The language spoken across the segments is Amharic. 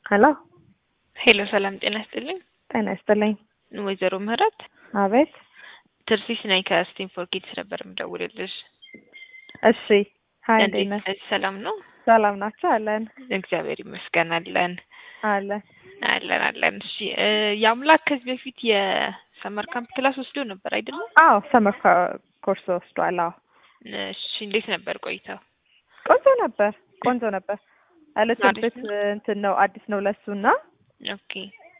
ሄሎ ሄሎ ሰላም ጤና ይስጥልኝ። ጤና ይስጥልኝ። ወይዘሮ ምህረት አቤት። ትርሲስ ነኝ ከስቲም ፎር ኪድስ ነበር የምደውልልሽ። እሺ ሀይ፣ እንዴት እንዴት ነሽ? ነሽ? ሰላም ነው? ሰላም ናቸው? አለን እግዚአብሔር ይመስገን አለን አለን። አለን አለን። እሺ እ የአምላክ ከዚህ በፊት የሰመር ካምፕ ክላስ ወስዶ ነበር አይደለም? አዎ ሰመር ኮርስ ወስዷል። አዎ እሺ እንዴት ነበር ቆይታው? ቆንጆ ነበር፣ ቆንጆ ነበር። አሪፍ ያለችበት እንትን ነው አዲስ ነው ለሱ እና ኦኬ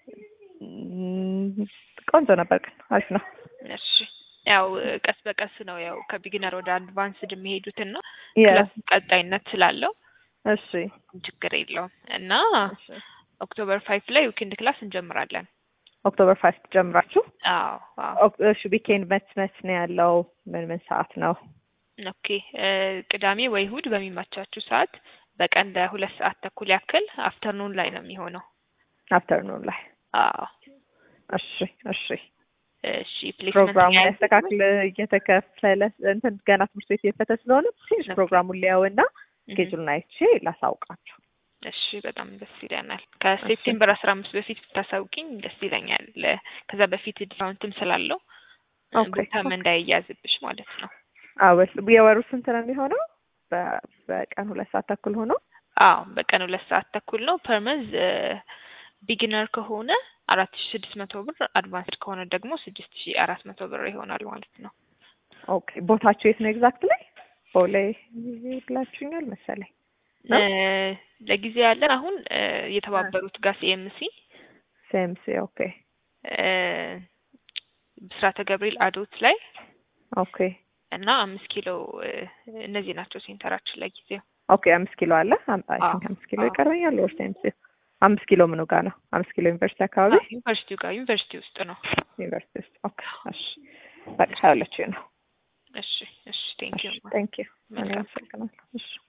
ም፣ ቆንጆ ነበር፣ ግን አሪፍ ነው። እሺ ያው ቀስ በቀስ ነው ያው ከቢግነር ወደ አድቫንስድ የሚሄዱትና የ- ክላስ ቀጣይነት ስላለው እሺ ችግር የለውም እና ኦክቶበር ፋይቭ ላይ ዊኬንድ ክላስ እንጀምራለን። ኦክቶበር ፋይቭ ጀምራችሁ አዎ አዎ ኦክ- እሺ ዊኬንድ መች መች ነው ያለው? ምን ምን ሰዓት ነው? ኦኬ እ ቅዳሜ ወይ እሑድ በሚመቻችሁ ሰዓት በቀን ለሁለት ሰዓት ተኩል ያክል አፍተርኑን ላይ ነው የሚሆነው። አፍተርኑን ላይ አዎ እሺ እሺ እሺ ፕሌስመንት ፕሮግራሙን ያያዝ- ያስተካክል እየተከፈለ እንትን ገና ትምህርት ቤት እየፈተ ስለሆነ ትንሽ ኦኬ። ፕሮግራሙን ሊያውና እህ፣ ስኬጁሉን አይቼ ላሳውቃችሁ። እሺ በጣም ደስ ይለናል። ከሴፕቴምበር አስራ አምስት በፊት ብታሳውቂኝ ደስ ይለኛል። ለ- ከዛ በፊት ዲስካውንትም ስላለው እ ኦኬ፣ ቦታም ኦኬ። እንዳይያዝብሽ ማለት ነው። አወስ የወሩ ስንት ነው የሚሆነው? በ- በቀን ሁለት ሰዓት ተኩል ሆኖ አዎ በቀን ሁለት ሰዓት ተኩል ነው። ፐርመዝ ቢጊነር ከሆነ አራት ሺ ስድስት መቶ ብር አድቫንስድ ከሆነ ደግሞ ስድስት ሺ አራት መቶ ብር ይሆናል ማለት ነው። ኦኬ። ቦታችሁ የት ነው ኤግዛክት ላይ? ቦሌ ብላችሁኛል መሰለኝ። ነው? እ ለጊዜ ያለን አሁን እ የተባበሩት ጋር ሲኤምሲ ሴምሲ ኦኬ ብስራተ ገብርኤል አዶት ላይ ኦኬ እና አምስት ኪሎ እ እነዚህ ናቸው ሴንተራችን ለጊዜው። ኦኬ። አምስት ኪሎ አለ። አም- አይ አዎ፣ ቲንክ አምስት ኪሎ አዎ። ይቀረኛል። ወር ሴምሲ አምስት ኪሎ ምኑ ጋር ነው? አምስት ኪሎ ዩኒቨርሲቲ አካባቢ አዎ፣ ዩኒቨርሲቲው ጋር ዩኒቨርሲቲ ውስጥ ነው። ዩኒቨርሲቲ ውስጥ ኦኬ። እሺ በቃ ያለችው ነው። እሺ እሺ ቴንክ ዩ ቴንክ ዩ። እኔ መልካም አመሰግናለሁ። እሺ